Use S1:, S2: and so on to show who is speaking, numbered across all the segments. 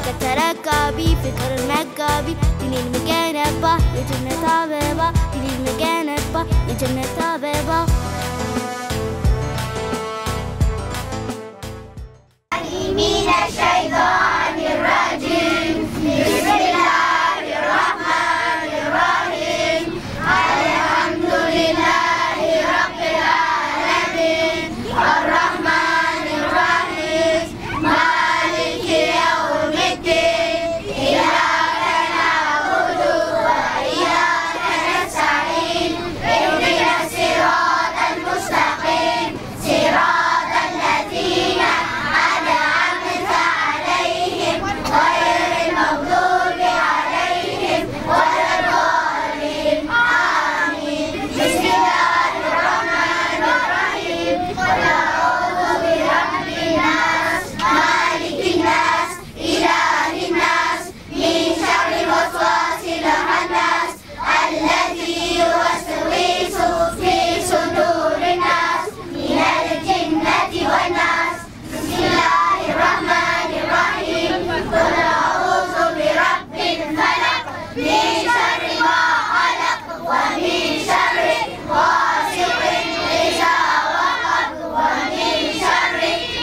S1: ሀገር ተረካቢ ፍቅር መጋቢ ዲኔን ምገነባ የጀነት አበባ ዲኔን ምገነባ የጀነት አበባ من الشيطان الرجيم بسم الله الرحمن الرحيم الحمد لله رب العالمين الرحمن الرحيم مالك يوم الدين إياك نعبد وإياك نستعين اهدنا الصراط المستقيم صراط الذين أنعمت عليهم غير المغضوب عليهم ولا الضالين آمين بسم الله الرحمن الرحيم قل أعوذ برب الناس مالك الناس إله الناس من شر الوسواس الخناس الذي يوسوس في صدور الناس من الجنة والناس بسم الله الرحمن الرحيم قل أعوذ برب الفلق من شر ما خلق ومن شر غاسق إذا وقب ومن شر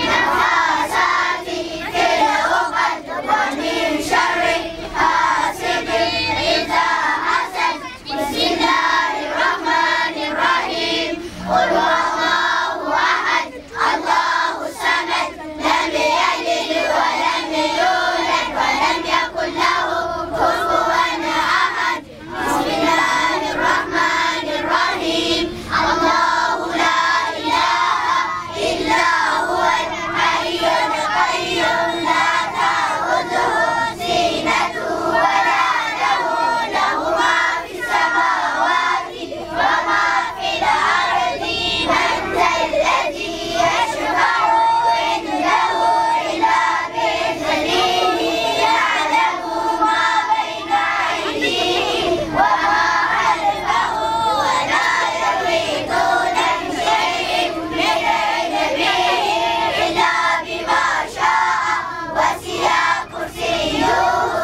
S1: نفاثات في العقد ومن شر حاسد إذا حسد بسم الله الرحمن الرحيم قل هو الله أحد الله الصمد لم يلد ولم يولد ولم يكن له كفوا أحد بسم الله الرحمن الرحيم الله لا إله إلا هو الحي القيوم لا تأخذه سنة ولا نوم له ما في السماوات وما في الأرض من ذا الذي يشفع عنده إلا بإذنه يعلم ما بين أيديهم وما خلفهم ولا يحيطون بشيء من علمه إلا بما شاء وسع كرسيه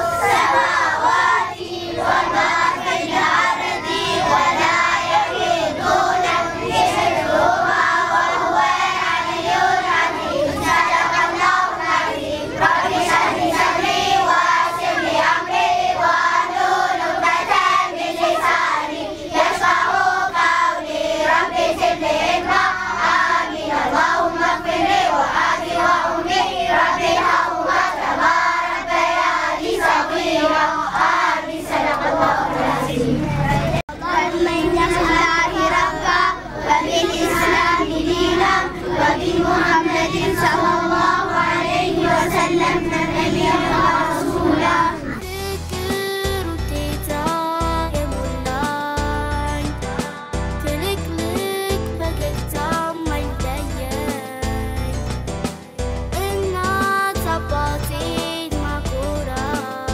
S1: السماوات وما في الأرض ولا يحيطون بحفظهما وهو العلي العظيم صدق الله العظيم رب اشرح لي صدري ويسر لي أمري واحلل عقدة من لساني يفقه قولي رب زد لي علما آمين اللهم اغفر لي وأبي وأمي رب ارحمهما كما ربياني صغيرا آمين صدق الله العظيم ومن الله ربا وبالإسلام دينا وبمحمد صلى الله عليه وسلم نبيا ورسولا ذكر kita yang mulai Klik-klik bagai taman daya Ingat seperti makura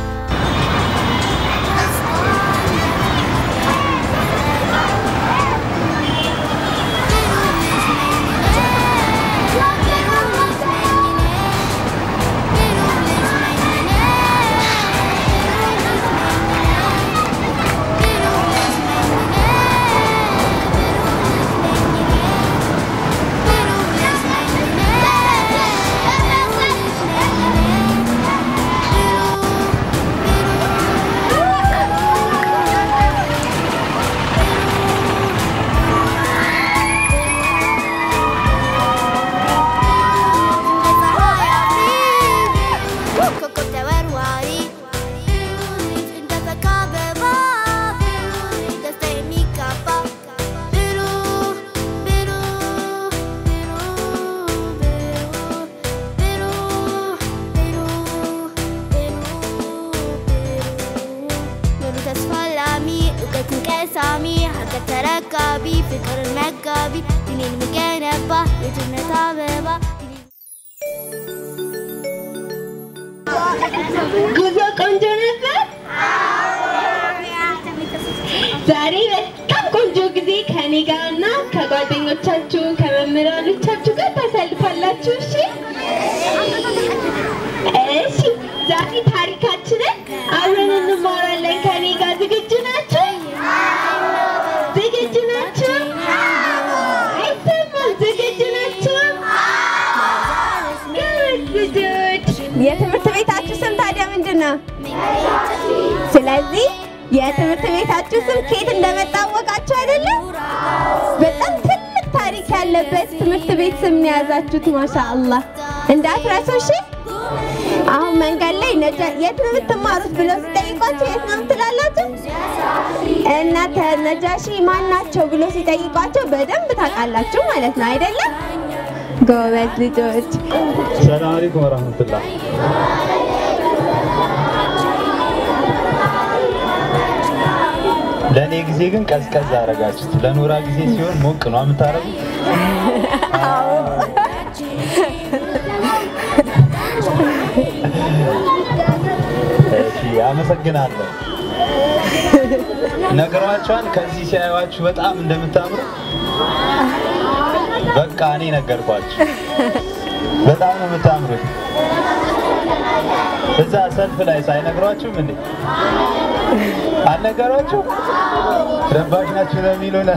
S1: Koko tawarwari Inda fakabeba Inda stemi kapa Biru Biru Biru Biru Biru Biru Biru تسفلامي وقت كاسامي حتى تركبي فكر المكابي دينين مجانبة يجنة عبابة
S2: ጉዞ ቆንጆ ነበር። ዛሬ በጣም ቆንጆ ጊዜ ከኔ ጋር እና ከጓደኞቻችሁ ከመምህራኖቻችሁ ጋር ታሳልፋላችሁ። እሺ እሺ። ዛሬ ታሪካችንን አብረን እንማራለን። ከኔ ጋር ዝግጁ ናችሁ? ዝግጁ ናችሁ? አይሰማም። ዝግጁ ናችሁ? ጎበዝ ልጆች።
S3: የትምህርት ቤታችሁ ስም ታዲያ ምንድን ነው? ስለዚህ የትምህርት ቤታችሁ ስም ከየት እንደመጣ አወቃችሁ አይደለም? በጣም ትልቅ ታሪክ ያለበት ትምህርት ቤት ስም ነው የያዛችሁት። ማሻአላህ እንዳትረሱ እሺ። አሁን መንገድ ላይ ነጃ የት ነው የምትማሩት ብለው ሲጠይቋችሁ የት ነው የምትላላችሁ? እና ነጃሺ ማን ናቸው ብሎ ሲጠይቋቸው በደንብ ታውቃላችሁ ማለት ነው አይደለም? ጎበዝ ልጆች።
S4: ሰላም አለይኩም ወራህመቱላህ። ለእኔ ጊዜ ግን ቀዝቀዝ አደረጋችሁት። ለኖራ ጊዜ ሲሆን ሞቅ ነው የምታደርጉት። እሺ፣ አመሰግናለሁ። ነግሯቸዋል። ከዚህ ሲያዩዋችሁ በጣም እንደምታምሩ በቃ እኔ ነገርኳችሁ። በጣም ነው የምታምሩት። እዛ ሰልፍ ላይ ሳይነግሯችሁም እንዴ አልነገሯችሁ? ረባሽ ናችሁ ነው የሚሉን።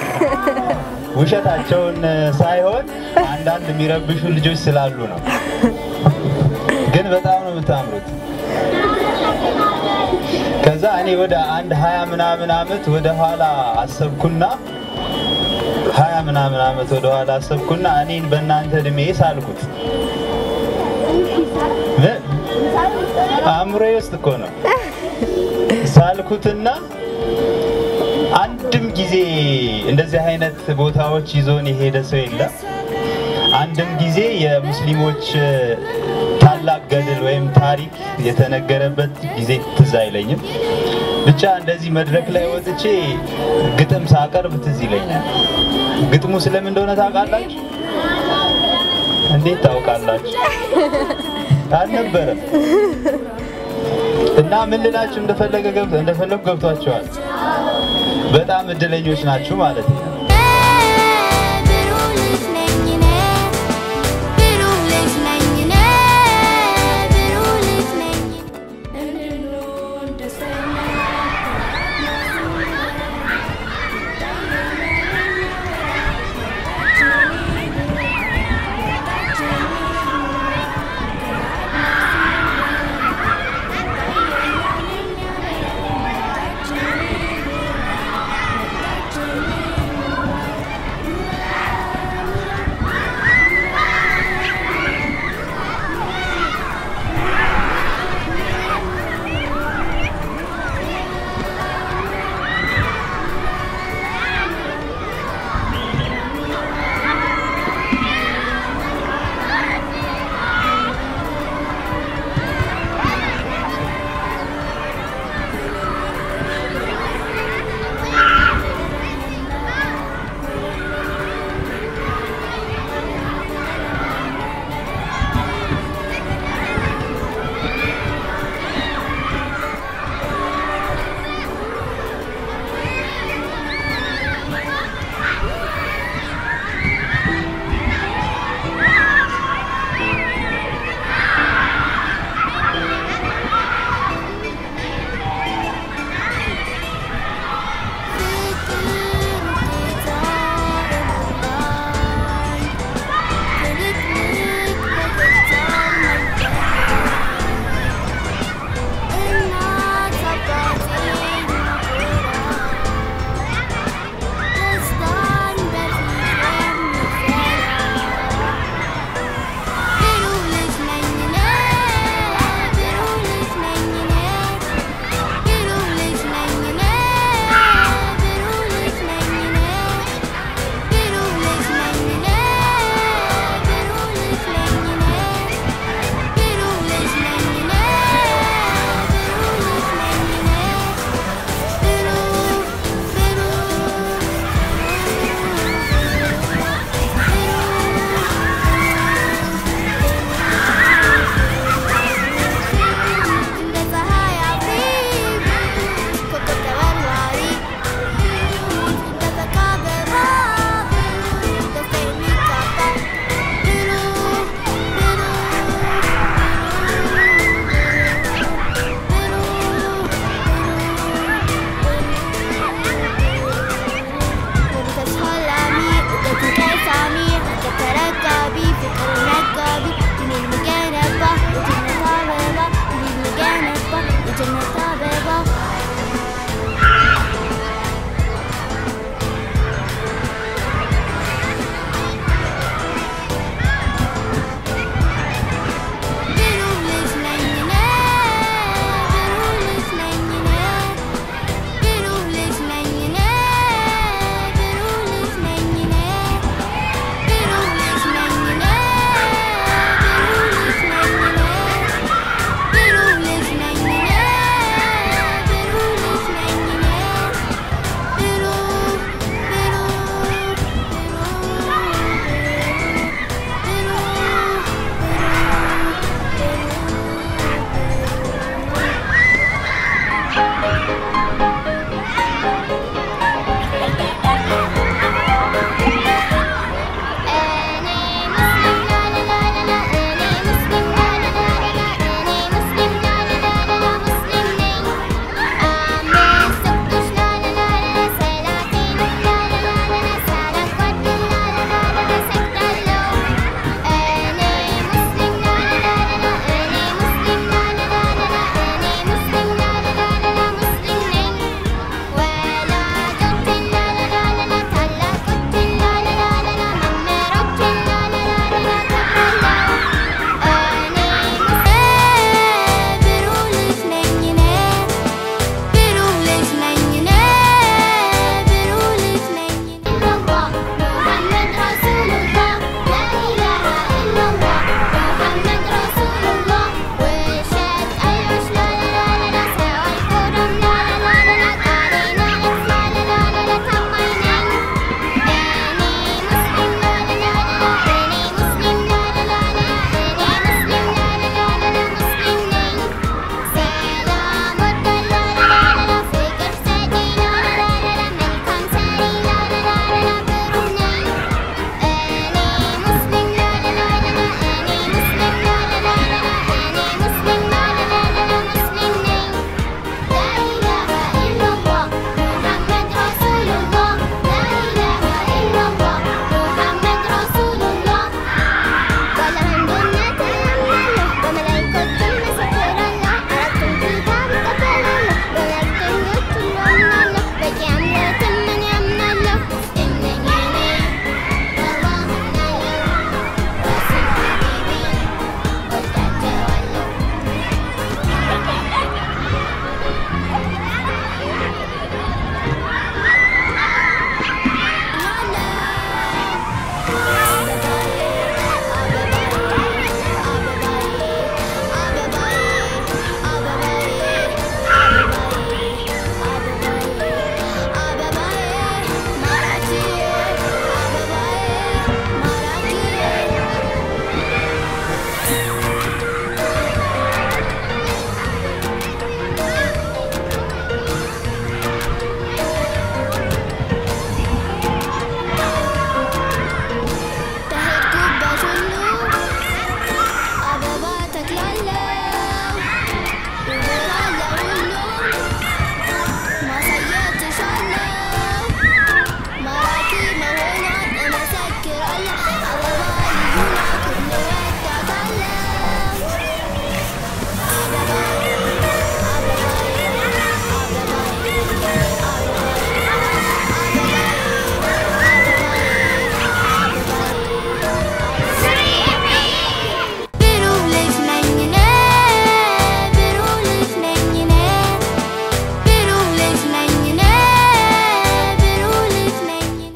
S4: ውሸታቸውን ሳይሆን አንዳንድ የሚረብሹ ልጆች ስላሉ ነው። ግን በጣም ነው የምታምሩት። ከዛ እኔ ወደ አንድ ሀያ ምናምን አመት ወደ ኋላ አሰብኩና ሀያ ምናምን አመት ወደ ኋላ አሰብኩና እኔን በእናንተ እድሜ ሳልኩት። ምን? አእምሮዬ ውስጥ እኮ ነው ሳልኩትና አንድም ጊዜ እንደዚህ አይነት ቦታዎች ይዞን የሄደ ሰው የለም። አንድም ጊዜ የሙስሊሞች ታላቅ ገድል ወይም ታሪክ የተነገረበት ጊዜ ትዝ አይለኝም። ብቻ እንደዚህ መድረክ ላይ ወጥቼ ግጥም ሳቀርብ ትዝ ይለኛል። ግጥሙ ስለምን እንደሆነ ታውቃላችሁ? እንዴት ታውቃላችሁ? አልነበረም። እና ምን ልላችሁ እንደፈለገ ገብቶ እንደፈለጉ ገብቷቸዋል። በጣም እድለኞች ናችሁ ማለት ነው።